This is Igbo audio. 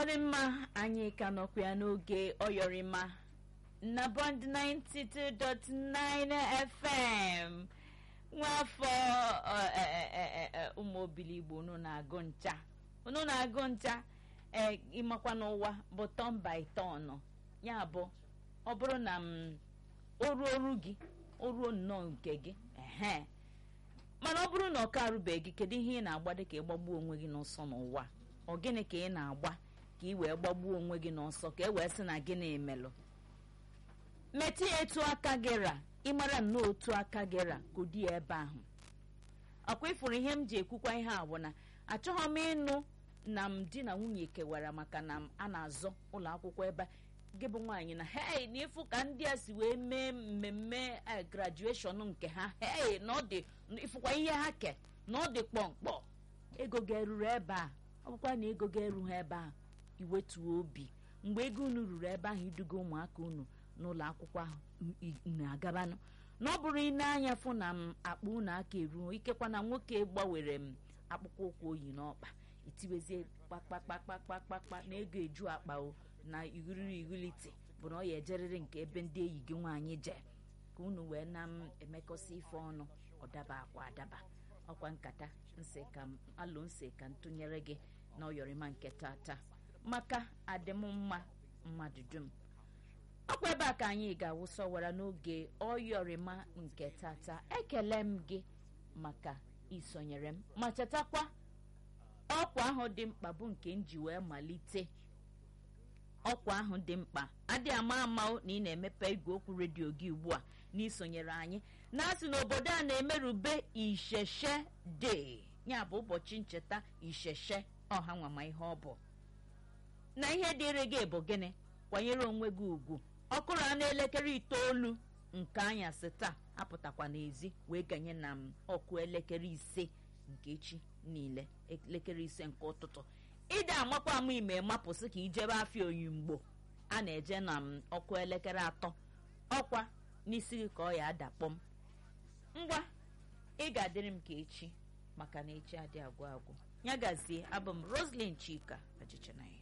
ọ dị mma anyị ka nọkwa ya n'oge ọyọrịma na bond 92.9 fm nwafọ ụmụ obili igbo unu na-agụ ncha unu na-agụ ncha ee ịmakwa n'ụwa bụ tọn by tọn ya bụ ọ bụrụ na m oruo oru gị oruo nnọọ nke gị ehe mana ọ bụrụ na ọ ka arụbeghị gị kedu ihe ị na-agba dị ka ịgbagbuo onwe gị n'ọsọ n'ụwa ọ gịnị ka ị na-agba ka ị wee gbagbuo onwe gị n'ọsọ ka e wee sị na gịnị emelụ metụ ya etu aka gị ra ịmara nnọọ otu aka gị ra kodi ya ebe ahụ akwa ịfụrụ ihe m ji ekwukwa ihe a bụ na achọghị m ịnụ na m di na nwunye kewara maka na a na-azọ ụlọ akwụkwọ ebe gị bụ nwaanyị na hei na ịfụ ka ndị a si wee mee mmemme grajueshọn nke ha hei na ọ dị ịfụkwa ihe ha ke na ọ dị kpọmkpọ ego ga-eruru ebe a ọ bụkwa na ego ga-eru ha ebe a iwetuo obi mgbe ego unu ruru ebe ahụ iduga ụmụaka unu n'ụlọ akwụkwọ ahụ na-agabanụ na ọ bụrụ ine anya fụ na m akpa unu aka eruo ikekwa na nwoke gbanwere m akpụkpọ ụkwụ oyi n'ọkpa itiwezie kpakpakpakpakpakpa na ego eju akpa o na ihuriri ihulite bụ na ọ ya ejerịrị nke ebe ndị enyi gị nwaanyị je ka unu wee na m emekọsị ife ọnụ ọ daba akwa adaba ọkwa nkata nsị ka m alụ nsị ka m tụnyere gị na ọyọrịma nke tata maka adịmmma mmadụ dum ọkwa ebe a ka anyị ga-awụsa wara n'oge ọyọrịma nke tata ekele m gị maka isonyere m ma chetakwa ọkwa ahụ dị mkpa bụ nke m ji wee malite ọkwa ahụ dị mkpa adị ama ama na ị na-emepe igwe okwu redio gị ugbu a na isonyere anyị na-asị n'obodo a na-emerube isheshe dee ya bụ ụbọchị ncheta isheshe ọha nwama ihe ọ bụ na ihe dịrị gị bụ gịnị kwanyere onwe gị ugwu ọkụrụ a n'elekere itoolu nke anyasị taa apụtakwa n'ezi wee ganye na m ọkụ elekere ise nke echi niile elekere ise nke ụtụtụ ịda amakwa ama ime mapụsị ka ijebe afịa oyimgbo a na-eje na m ọkụ elekere atọ ọkwa n'isi gị ka ọ ya adakpọm ngwa ị ga-adịrị m ka echi maka na echi adị agwụ agwụ ya gazie abụ m roslyn chika ajịchanaghị